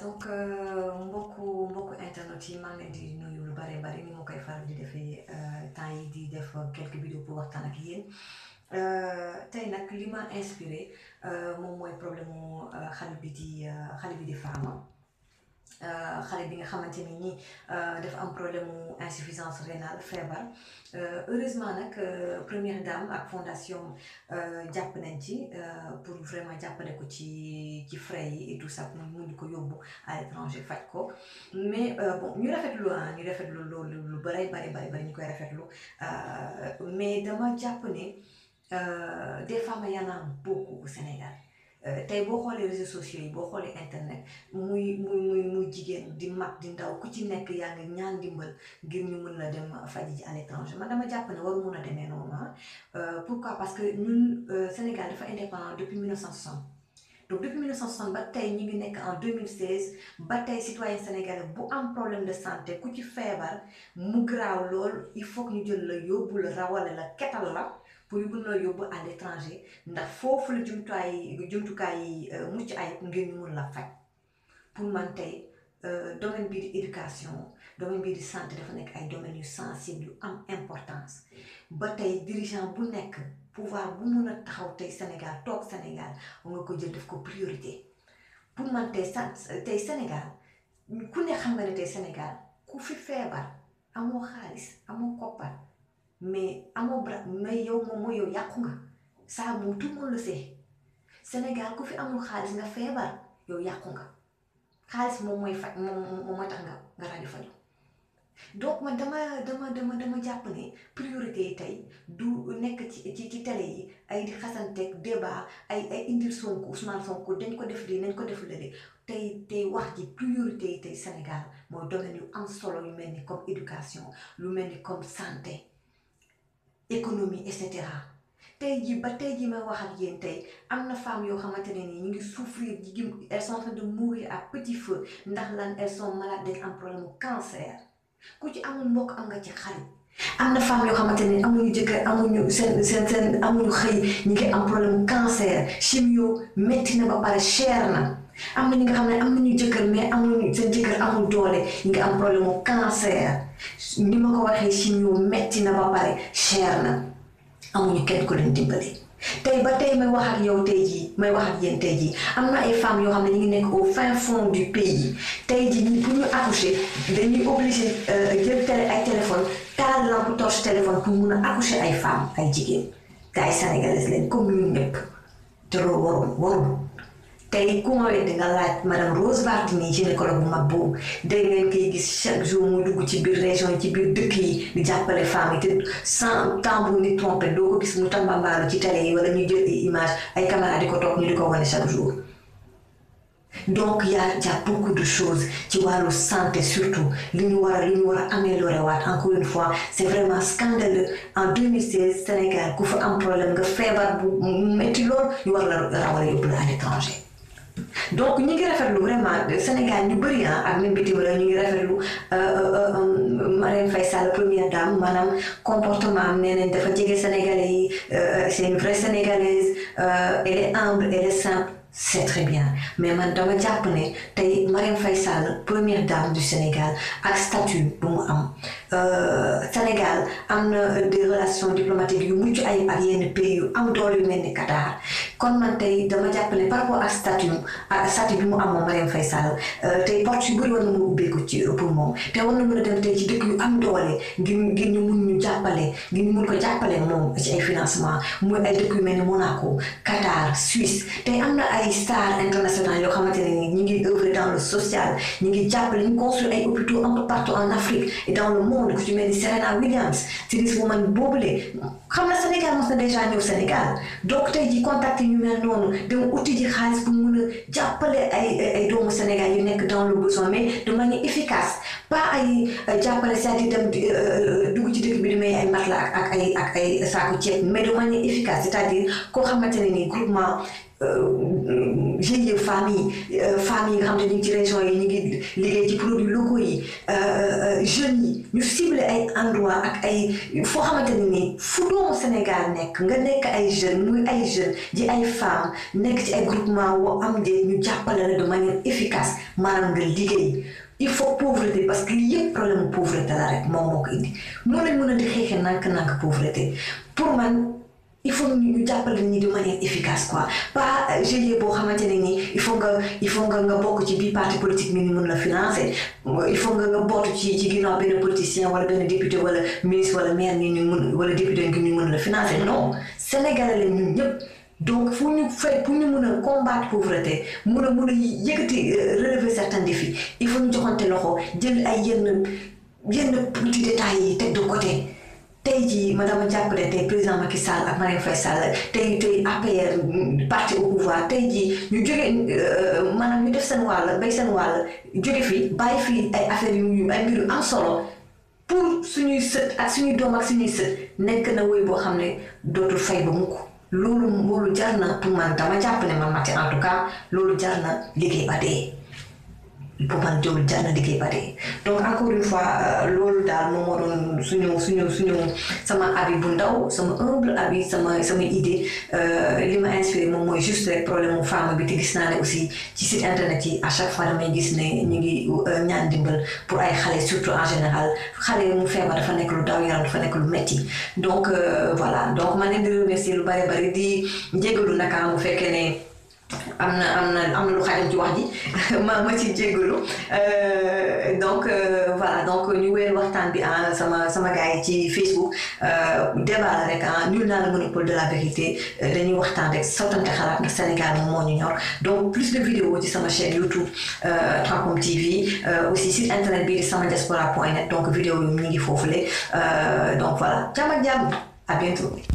donc mbokku mbokku internet yi maa ngi leen di nuyu lu bare bari ni ma koy faral di defee temps yi di def quelques vidéos pour waxtaan ak yéen tey nag li ma inspiré moom mooy problème mu xale bi di xale bi di Fama xale bi nga xamante ni nii dafa am problème mu insuffisance rénale feebar heureusement nag première dame ak fondation jàpp nañ ci pour vraiment jàppale ko ci ci frais yi et tout ça mu mun ko yóbbu à l'étranger faj ko mais bon ñu rafetlu ah ñu rafetlu loolu lu bari bari bari bari ñu koy rafetlu mais dama jàpp ne des femmes y en a beaucoup au Sénégal. tey boo xoolee réseaux sociaux yi boo xoolee internet muy muy muy muy jigéen di mag di ndaw ku ci nekk yaa ngi ñaan dimbal ngir ñu mën la dem faji ji à l'étranger man dama jàpp ne waru mun a demee noonu ah pourquoi parce que ñun Sénégal dafa indépendant depuis 1960 donc depuis 1960 ba tey ñu ngi nekk en 2016 ba tey citoyen sénégalais bu am problème de santé ku ci feebar mu graaw lool il faut que ñu jël la yóbbu la rawale la ketal la pour ñu mën la yóbbu à l'étranger ndax foofu la jumtuwaay jumtukaay yi mucc ayib ngir ñu mun la faj pour man tey domaine bii di éducation domaine bii di santé dafa nekk ay domaines yu sensibles yu am importance ba tey dirigeant bu nekk pouvoir bu mun a taxaw tey Sénégal toog Sénégal nga ko jël def ko priorité pour man tey sa tey Sénégal ku ne xam nga ne tey Sénégal ku fi feebar amoo xaalis amoo koppar mais amoo bra mais yow moom mooy yow yàqu nga ça moom tout le monde le sait Sénégal ku fi amul xaalis nga feebar yow yàqu nga xaalis moom mooy faj moom moom mooy tax nga nga rajo faju donc man dama dama dama dama jàpp ne priorité yi tey du nekk ci ci ci télé yi ay di xasanteeg débat ay ay indil Sonko Ousmane Sonko dañ ko def lii nañ ko def lële tey tey wax ji priorité yi tey Sénégal mooy domaine yu am solo yu mel ni comme éducation lu mel ni comme santé économie et cetera tey jii ba tey jii may wax ak yéen tey am na femmes yoo xamante ne nii ñu ngi souffrir ji elles sont en train de mourir à petit feu ndax lan elles sont malades dañ am problème mu cancer ku ci amul mbokk am nga ci xarit am na femmes yoo xamante ne amuñu jëkkër amuñu seen seen seen amuñu xëy ñu ngi am problème mu cancer chimio métti na ba pare cher na am na ñi nga xam ne am nañu jëkkër mais amuñu seen jëkkër amul doole ñu ngi am problème mu cancer ni ma ko waxee chimio métti na ba pare cher na amuñu kenn ko leen dimbali tey ba tey may wax ak yow tey jii may wax ak yéen tey jii am na ay femmes yoo xam ne ñu ngi nekk au fin fond du pays tey jii ñi pour ñu accoucher dañuy obligé jël télé ay téléphone taal lampe torche téléphone pour mun a accoucher ay femmes ay jigéen te ay sénégalaises leen comme ñun ñëpp te loolu warul warul tey ku ma weddi nga laaj madame Rose Wardini gynécologue bu mag boobu dégg ngeen koy gis chaque jour muy dugg ci biir région yi ci biir dëkk yi di jàppale femmes yi te sans temps bu ni trompé doo ko gis mu tambambaalu ci télé yi wala ñu jël ay image ay caméra di ko toog ñu di ko wane chaque jour donc y a y a beaucoup de choses ci wàllu santé surtout li ñu war a li ñu war a améliorer waat encore une fois c'est vraiment scandaleux en 2016 Sénégal ku fa am problème nga feebar bu métti lool ñu war la rawale yóbbu la à l'étranger donc ñu ngi rafetlu vraiment Sénégal ñu bëri ak même bitim réew ñu ngi rafetlu Marième Faye Sall première dame maanaam comportement am nee nañ dafa jege Sénégalais yi c'est une vraie Sénégalaise elle est humble elle est simple c'est très bien mais man dama jàpp ne tey Marième Faye Sall première dame du Sénégal ak statut bu mu am Sénégal am na des relations diplomatiques yu mucc ayib ak yenn pays yu am doole yu mel ni Qatar kon man tey dama jàpp ne par rapport ak statut ak statut bi mu am moom Marième Faye Sall tey porte yu bëri war na mën a ubbeeku ci pour moom te war na mën a dem tey ci dëkk yu am doole ngir ngir ñu mun ñu jàppale ngir ñu mun ko jàppale moom ci ay financement muy ay dëkk yu mel ni Monaco Qatar Suisse tey am na ay stars internationales yoo xamante ne ni ñu ngi œuvrer dans le social ñu ngi jàppale ñu construire ay hôpitaux un peu partout en Afrique et dans le monde ku ci mel ni Serena Williams tennis woman boobule xam na Sénégal mos na déjà ñëw Sénégal donc tey ji contacté ñu mel noonu dem uti ji xaalis pour mun a jàppale ay ay doomu Sénégal yu nekk dans le besoin mais de manière efficace pas ay jàppale c'est-à-dire dem dugg ci dëkk bi di may ay matelas ak ay ak ay saako ceeb mais de manière efficace c'est-à-dire koo xamante ne ni groupement GIE famille famille yi nga xam ne ñu ngi ci région yi ñu ngi liggéey ci produits locaux yi jeunes yi ñu ciblé ay endroit ak ay foo xamante ne nii fu doomu Sénégal nekk nga nekk ay jeunes muy ay jeunes di ay femmes nekk ci ay groupement woo am de ñu jàppale la de manière efficace maanaam nga liggéey il faut pauvreté parce que lii yëpp problème pauvreté la rek moom moo ko indi noonu lañ mën a di xeexee nànk-nànk pauvreté pour man il faut ñu jàppale ñi de manière efficace quoi pas GIE boo xamante ne nii il faut nga il faut nga nga bokk ci bii parti politique mi ni mën la financer il faut nga nga bootu ci ci ginnaaw benn politicien wala benn député wala ministre wala maire ni ñu mën wala député ngi ñu mën la financer non sénégalais la ñun ñëpp donc fu ñu fay pour ñu mën a combattre pauvreté mun a mun a yëkkati relever certains défis il faut ñu joxante loxo jël ay yenn yenn petits détails yi teg de côté tey jii ma dama jàpp ne tey président Macky Sall ak Marième Faye Sall tey tey APR parti au pouvoir tey jii ñu jóge maanaam ñu def seen wàll bay seen wàll jóge fi bàyyi fii ay affaires yu ay mbir yu am solo pour suñuy sët ak suñuy doom ak suñuy sët nekk na woy boo xam ne dootul fay ba mukk loolu loolu jar na pour man dama jàpp ne man Maty en tout cas loolu jar na liggéey ba dee pour man loolu jar na liggéey ba dee donc encore une fois loolu daal moom moo doon suñu suñu suñu sama abi bu ndaw sama humble abi sama sama idée li ma inspiré moom mooy juste rek problème mu femme bi te gis naa ne aussi ci site internet yi à chaque fois damay gis ne ñu ngi ñaan dimbal pour ay xale surtout en général xale mu feebar dafa nekk lu daw yaram dafa nekk lu metti donc voilà donc ma leen di remercier lu bari bari di jégalu naka mu fekkee ne am na am na am na lu xajam ci wax ji ma ma ci jéggalu donc voilà donc ñu wéer waxtaan bi ah sama sama gars yi ci Facebook débat la rek ah nul naa le monopole de la vérité dañuy waxtaan rek sottante xalaat ndax Sénégal moom moo ñu ñor donc plus de vidéos ci sama chaîne YouTube Transcom TV aussi site internet bi di sama diaspora point net donc vidéo yi ñu ngi foofule donc voilà jàmm ak jàmm à bientôt